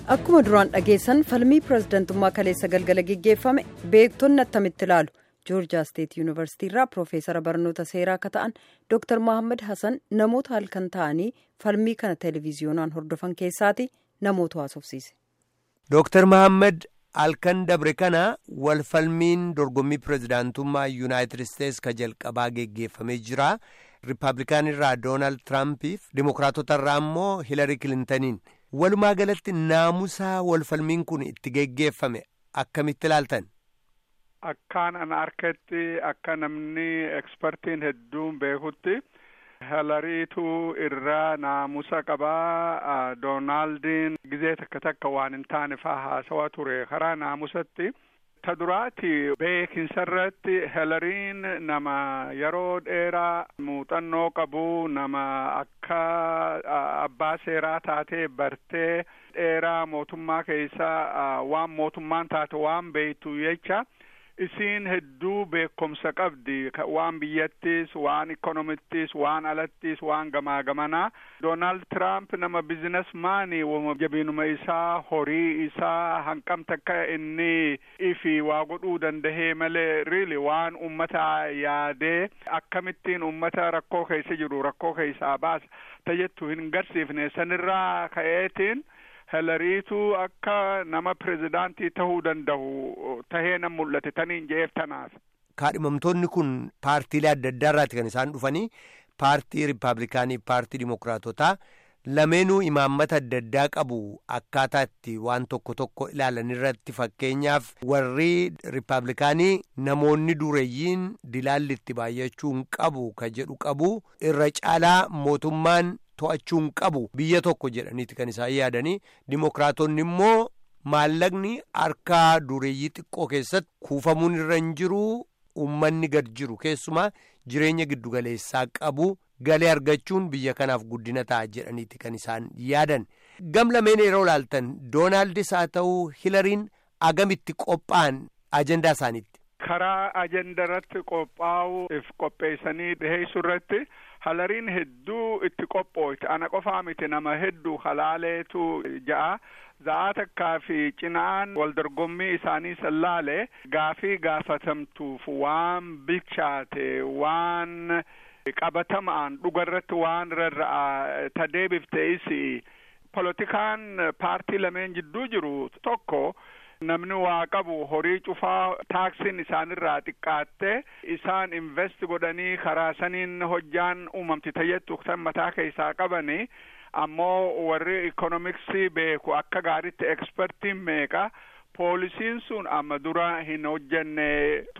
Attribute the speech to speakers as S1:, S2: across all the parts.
S1: akkuma duraan dhageessan falmii pirezidantummaa kaleessa galgala geggeeffame beektonni attamitti ilaalu joorjiyaa steet yuunivarsiitii irraa piroofeesara barnoota seeraa akka ta'an dooktar mohaammed hasan namoota halkan ta'anii falmii kana televiziyoonaan hordofan keessaati namoota haasofsiise.
S2: dooktar mohaammed halkan dabre kana wal falmiin dorgommii pirezidaantummaa yuunaayitid isteetsi ka jalqabaa geggeeffamee jira riippaabilikaan irraa doonaald tiraampiif dimokiraatota irraa immoo hilarii kilintaniin. walumaa galatti naamusaa walfalmiin kun itti geggeeffame akkamitti ilaaltan.
S3: Akkaan an harkatti akka namni ekspertiin hedduun beekutti hilariitu irraa naamusa qabaa doonaaldin gizee takka takka waan hin taane faa haasawa ture karaa naamusatti. ta duraati beekinsarratti hilariin nama yeroo dheeraa muuxannoo qabu nama akka abbaa seeraa taatee bartee dheeraa mootummaa keessa waan mootummaan taate waan beektu jecha isiin hedduu beekumsa qabdi waan biyyattis waan ikonomittis waan alattis waan gamaa gamanaa doonaald tiraamp nama bizinesmaanii jabinuma isaa horii isaa hanqam takka inni ifi waa godhuu dandahee malee riili waan ummata yaadee akkamittiin ummata rakkoo keessa jiru rakkoo keessaa baasa tajettu hin garsiifne sanirraa ka'eetiin hilariitu akka nama pirezidaantii tahuu danda'u tahee nan mul'ate taniin je'eef tanaaf.
S2: kaadhimamtoonni kun paartiilee adda addaa irraati kan isaan dhufanii paartii riippaabilikaanii paartii dimokiraatotaa lameenuu imaammata adda addaa qabu akkaataa itti waan tokko tokko ilaalan irratti fakkeenyaaf warri riippaabilikaanii namoonni dureeyyiin dilaalli itti baay'achuu hin qabu ka jedhu qabu irra caalaa mootummaan to'achuu hin qabu biyya tokko jedhaniiti kan isaan yaadanii dimokiraatonni immoo maallaqni harka dureeyyii xiqqoo keessatti kuufamuun irra hin jiru ummanni gad jiru keessumaa jireenya giddugaleessaa qabu galee argachuun biyya kanaaf guddina ta'a jedhaniiti kan isaan yaadan gam lameen yeroo ilaaltan doonaaldis haa ta'uu hilariin agamitti qophaa'an ajandaa isaaniitti.
S3: karaa ajenda irratti qophaa'u if qopheessanii dhiheessu irratti hilariin hedduu itti qophooyti ana qofaa miti nama hedduu halaaleetu ja'a za'aa takkaa fi cinaan wal dorgommii isaanii sallaale gaafii gaafatamtuuf waan bilchaate waan qabatamaan dhugarratti waan rarra'a ta deebiftees polotikaan paartii lameen jidduu jiru tokko namni waa qabu horii cufaa taaksiin isaanirraa xiqqaatte isaan invest godhanii karaa saniin hojjaan uumamti tayyattu san mataa keessaa qabani ammoo warri ikonomiksii beeku akka gaaritti ekspertiin meeqa poolisiin sun amma dura hin hojjenne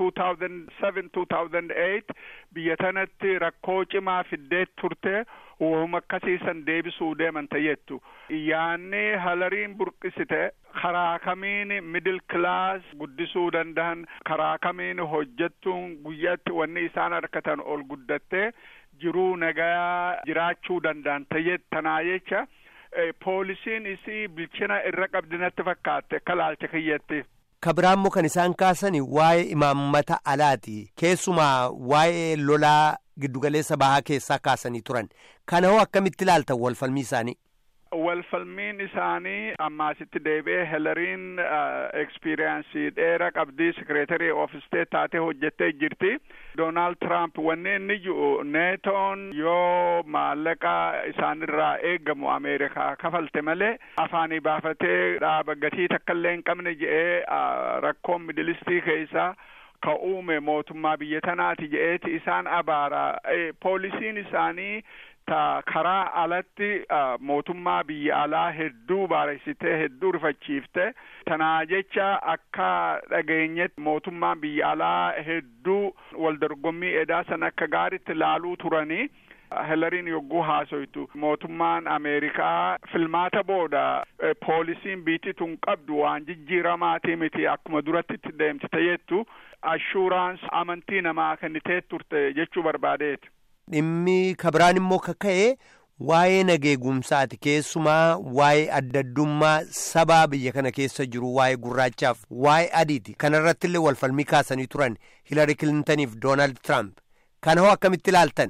S3: 2007-2008 biyya tanatti rakkoo cimaa fiddee turte uumama akkasiisan deebisuu deeman tayyettu yaanni hilariin burqisite karaa kamiin middle class guddisuu danda'an karaa kamiin hojjettuun guyyatti wanni isaan harkatan ol guddattee jiruu nagaa jiraachuu danda'an tayyet tanaa jecha poolisiin isii bilchina irra qabdi natti fakkaatte akka laalcha kiyyatti.
S2: kabiraammoo kan isaan kaasani waa'ee imaammata alaati keessumaa waa'ee lolaa giddugaleessa bahaa keessaa kaasanii turan kana hoo akkamitti ilaaltan walfalmii isaanii.
S3: walfalmiin isaanii ammaasitti deebi'ee hilariin ekspiriyaansii dheera qabdii sekireetarii of isteet taatee hojjettee jirti doonaald tiraamp wanni inni jiru neetoon yoo maallaqa isaanirraa eeggamu ameerikaa kafalte malee afaanii baafatee dhaaba gatii takkaillee hin qabne je'ee rakkoon midilistii keessaa ka uume mootummaa biyya tanaati je'eeti isaan abaara poolisiin isaanii ta karaa alatti mootummaa biyya alaa hedduu baareessitee hedduu rifachiifte tanaa jecha akka dhageenyetti mootummaan biyya alaa hedduu wal dorgommii edaa san akka gaaritti laaluu turanii hilariin yogguu haasoytu mootummaan ameerikaa filmaata booda poolisiin biitti tun qabdu waan jijjiiramaatii miti akkuma duratti itti deemti tajettu ashuuraans amantii namaa kennitee turte jechuu barbaadeeti.
S2: dhimmi kabiraan immoo kaka'e waa'ee nageegumsaati keessumaa waa'ee addaddummaa sabaa biyya kana keessa jiru waa'ee gurraachaaf waa'ee adiiti kanarratti illee walfalmii kaasanii turan hilari kilintaniif doonaald tiraamp kana hoo akkamitti ilaaltan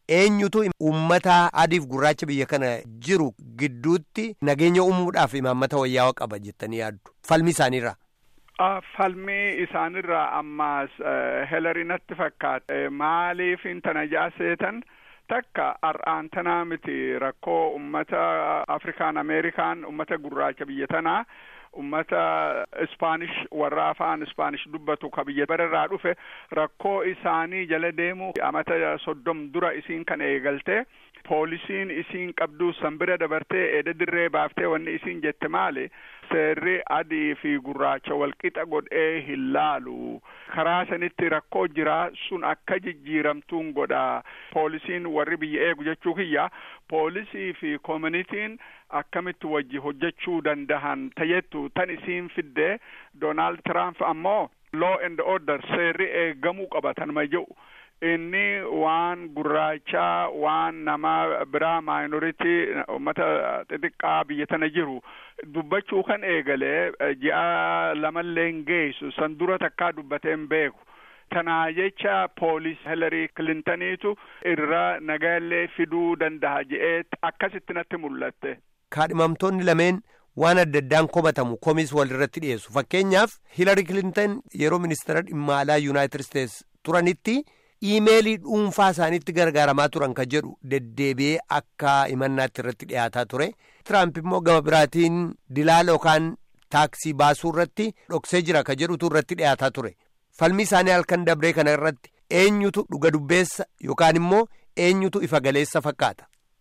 S2: eenyutu uummata adiif gurraacha biyya kana jiru gidduutti nageenya uumuudhaaf imaammata wayyaawaa qaba jettanii yaaddu falmi isaaniirra.
S3: Falmii isaanirraa ammaas Hillary natti fakkaata maaliif tana jaaseetan takka har'aan tanaa miti rakkoo ummata Afrikaan Ameerikaan ummata gurraacha biyya tanaa ummata ispaanish warra afaan ispaanish dubbatu ka biyya bararraa dhufe rakkoo isaanii jala deemu amata soddom dura isiin kan eegalte poolisiin isiin qabdu sanbira dabartee eeda dirree baaftee wanni isiin jette maali seerri adii fi gurraacha walqixa godhee hin laalu karaa sanitti rakkoo jira sun akka jijjiiramtuun godha poolisiin warri biyya eegu jechuu kiyya poolisii fi koominitiin akkamitti wajji hojjechuu dandahan tajettu tan isiin fidde doonaald tiraamp ammoo law and order seerri eegamuu qaba tanuma jedhu inni waan gurraachaa waan nama biraa maayinoritii ummata xixiqqaa biyya tana jiru dubbachuu kan eegalee ji'a lamallee hin geessu san dura takkaa dubbatee hin beeku tanaa jecha poolis hilarii kilintaniitu irra nagaallee fiduu danda'a je'ee akkasitti natti mul'atte.
S2: kaadhimamtoonni lameen waan adda addaan komatamu komis walirratti dhiyeessu fakkeenyaaf hiilari kilintan yeroo ministeera dhimma alaa yuunaayitid isteets turanitti iimeelii dhuunfaa isaaniitti gargaaramaa turan kan jedhu deddeebi'ee akka himannaatti irratti dhiyaataa ture tiraamp immoo gama biraatiin dilaala yookaan taaksii baasuu irratti dhoksee jira kan jedhutu irratti dhiyaataa ture falmi isaanii halkan dabree kana irratti eenyutu dhuga dubbeessa yookaan immoo eenyutu ifa galeessa fakkaata.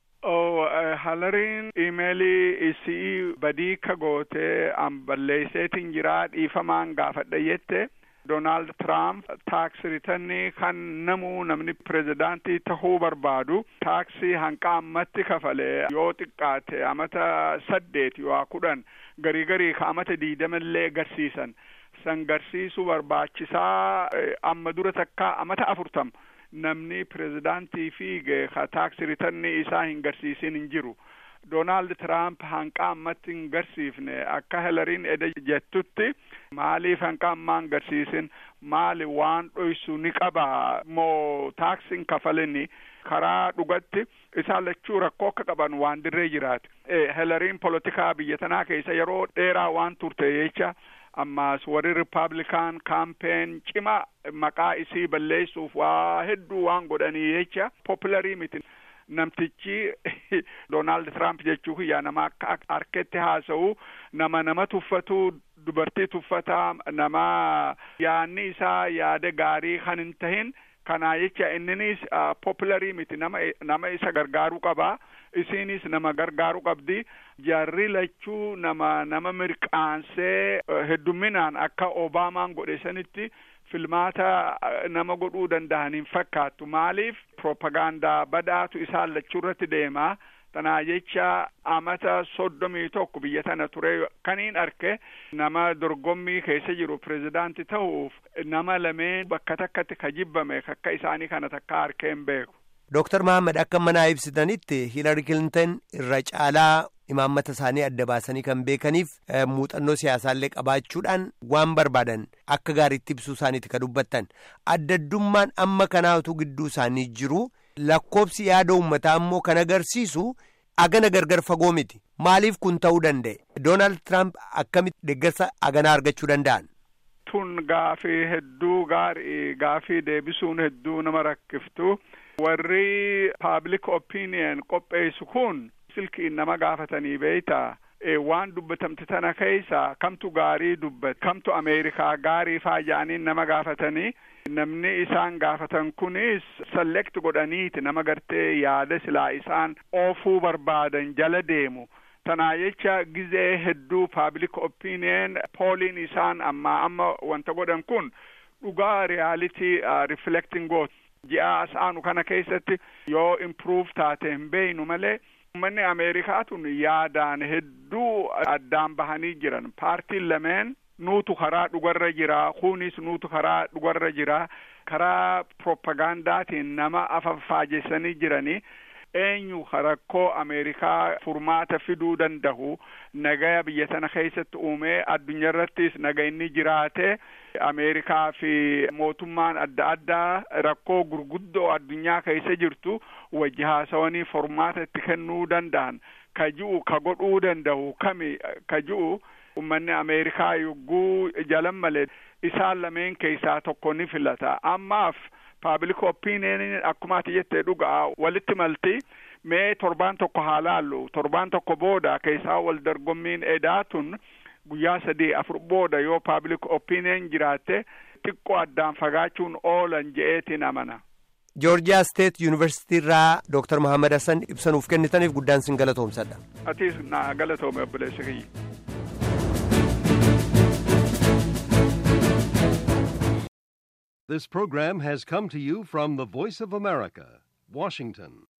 S3: halariin iimeelii isii badii ka gootee an balleesseetiin jiraa dhiifamaan gaafadha jette doonaald tiraamp taaksii ritannii kan namuu namni pirezidaantii tahuu barbaadu taaksii hanqa ammatti kafalee yoo xiqqaate amata saddeet yoo kudhan garii garii ka amata diidamallee garsiisan san garsiisuu barbaachisaa amma dura takkaa amata afurtam namni pirezidaantii fiige ka taaksii ritannii isaa hin garsiisin hin jiru doonaald tiraamp hanqa ammatti hin garsiifne akka hilariin eda jettutti maaliif hanqa ammaa hin garsiisin maali waan dhoysu ni qaba moo taaksiin kafalini karaa dhugatti isaan lachuu rakkoo akka qaban waan dirree jiraate hilariin polotikaa biyya tanaa keessa yeroo dheeraa waan turte jecha ammaas warri ripaablikaan kaampeen cima maqaa isii balleessuuf waa hedduu waan godhanii jecha popularii miti namtichi doonaald tiraamp jechuu kiyya nama akka harketti haasa'u nama nama tuffatu dubartii tuffataa nama yaanni isaa yaada gaarii kan hin tahin kanaa jecha inninis popularii miti nama nama isa gargaaruu qabaa isiinis nama gargaaruu qabdi jarri lachuu nama nama mirqaansee heddumminaan akka obaamaan godhe sanitti filmaata nama godhuu danda'an hin fakkaattu maaliif propagaandaa badhaatu isaan lachuu irratti deemaa tanaa jecha amata soddomii tokko biyya tana ture kaniin arke nama dorgommii keessa jiru pirezidaanti ta'uuf nama lameen bakka takkatti ka jibbame akka isaanii kana takka arkee hin beeku.
S2: Dooktar Mahammad akka manaa ibsitanitti Hiilari Kilintan irra caalaa imaammata isaanii adda baasanii kan beekaniif muuxannoo siyaasaallee qabaachuudhaan waan barbaadan akka gaariitti ibsuu isaaniiti ka dubbattan addaddummaan amma kanaatu gidduu isaanii jiru lakkoobsi yaada uummataa immoo kan agarsiisu agana gargar fagoo miti maaliif kun ta'uu danda'e doonaald tiraamp akkamitti deeggarsa aganaa argachuu danda'an.
S3: tun gaafii hedduu gaarii gaafii deebisuun hedduu nama rakkiftu warri public opinion qopheessu kun silkiin nama gaafatanii beeyta waan dubbatamte tana keessa kamtu gaarii dubbat kamtu ameerikaa gaarii faayyaaniin nama gaafatanii namni isaan gaafatan kunis select godhaniiti nama gartee yaada silaa isaan oofuu barbaadan jala deemu tanaa jecha gizee hedduu public opinion pooliin isaan amma amma wanta godhan kun dhugaa reality reflecting goot ji'a asaanu kana keessatti yoo improve taate hin beeynu malee ummanni ameerikaa tun yaadaan hedduu addaan bahanii jiran paartiin lameen nuutu karaa dhugarra jira kunis nuutu karaa dhugarra jira karaa propagandaatiin nama afaffaajessanii jiranii eenyu rakkoo ameerikaa furmaata fiduu danda'u nagaya biyya tana keessatti uumee addunyaa irrattis nagayni jiraate ameerikaa fi mootummaan adda addaa rakkoo gurguddoo addunyaa keessa jirtu wajji haasawanii furmaata itti kennuu danda'an ka ji'u ka godhuu danda'u kami ka ji'u ummanni ameerikaa yogguu jalan malee isaan lameen keessaa tokko ni filata ammaaf paabliik opiiniyeeniin akkuma ati jettee dhugaa walitti malti mee torbaan tokko haa laallu torbaan tokko booda keessaa wal dorgommiin edaatun guyyaa sadii afur booda yoo paabliik opiiniyen jiraatte xiqqoo addaan fagaachuun oolan je'eetiin amana.
S2: joorjiyaa steet yuunivarsitii irraa dooktar mohaammed hassan ibsa nuuf kennitaniif guddaan sin galatoomsadha.
S3: atiis na galatoome obboleessa kiyya.
S4: This program has come to you from the Voice of America, Washington.